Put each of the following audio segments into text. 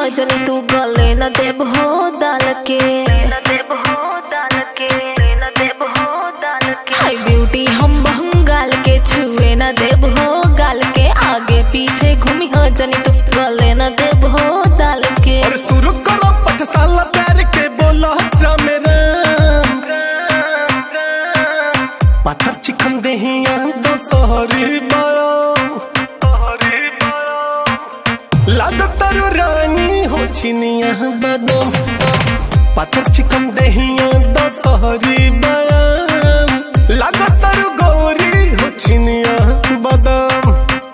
जनी तू गले न देब हो दाल के न देब हो दाल के न देब हो दाल के हाय ब्यूटी हम बंगाल के छुए न देब हो गाल के आगे पीछे घूमी हो जनी तू गले न देब हो दाल के और शुरू करो पठशाला प्यार के बोला राम राम पत्थर चिकन दहिया दो सोहरी बायो लाद तरु रानी हो चिनिया बदम पत्थर चिकन दहिया दो सोहरी बायाम लाद तरु गौरी हो चिनिया बदम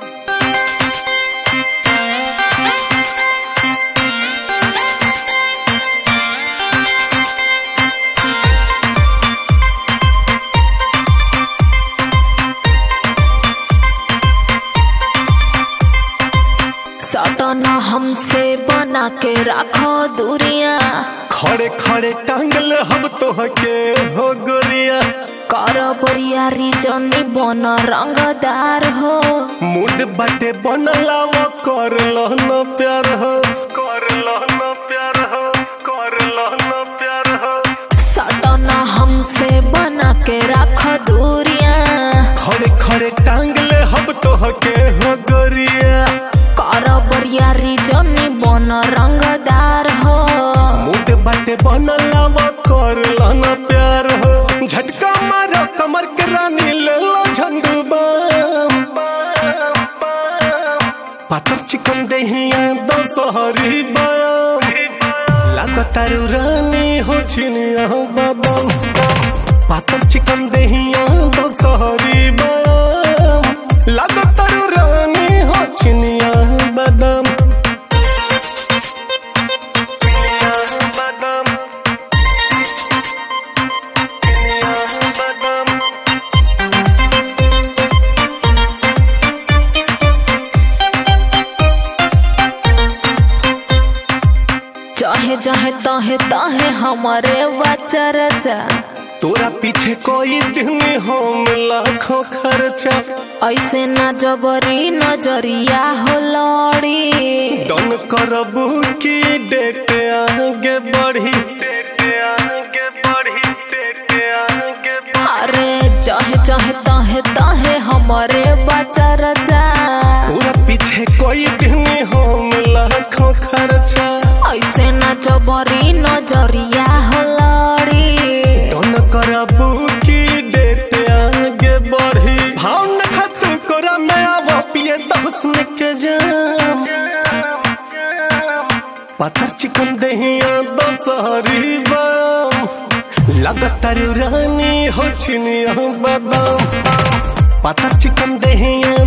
सटन हमसे बना के रखो दूरिया खड़े खड़े टांगल हम तो के हो गोरिया कर बरियारी जनी बन रंगदार हो मुंड बाटे बनला वो कर न प्यार हो कर न प्यार हो कर न प्यार हो सटन हमसे बना के रख दूरिया खड़े खड़े टांगले हम तो के हो गोरिया कर बरियारी जनी बन रंगदार हो मुंड बाटे बनला वो कर न प्यार हो झटका मारो कमर के रानी ले लो झंडू बाम पातर चिकन दहिया दो सोहरी बाम लागतारू रानी हो चिनिया बादाम पातर चिकन दहिया दो सोहरी बाम लागतारू रानी हो चिनिया बादाम बादाम बादाम चाहे चाहे ताहे ताहे हमारे बचरचा तोरा पीछे कोई दिन हम लाखों खर्चा ऐसे न जबरी नजरिया हो लड़ी डन करबू की डेट आगे बढ़ी डेट आगे बढ़ी डेट आगे बढ़ी अरे चाहे चाहे ताहे ताहे हमारे बचरचा तोरा पीछे कोई दिन हम लाखों खर्चा ऐसे न जबरी नजरिया हो लड़ी डन करबू की डेट आगे बढ़ी भाव न खत कोरा मैं आवा पिए तब सुन के जाम पत्थर चिकन दहिया दशहरी बाम लगातार रानी हो चिनिया बादाम पत्थर चिकन दहिया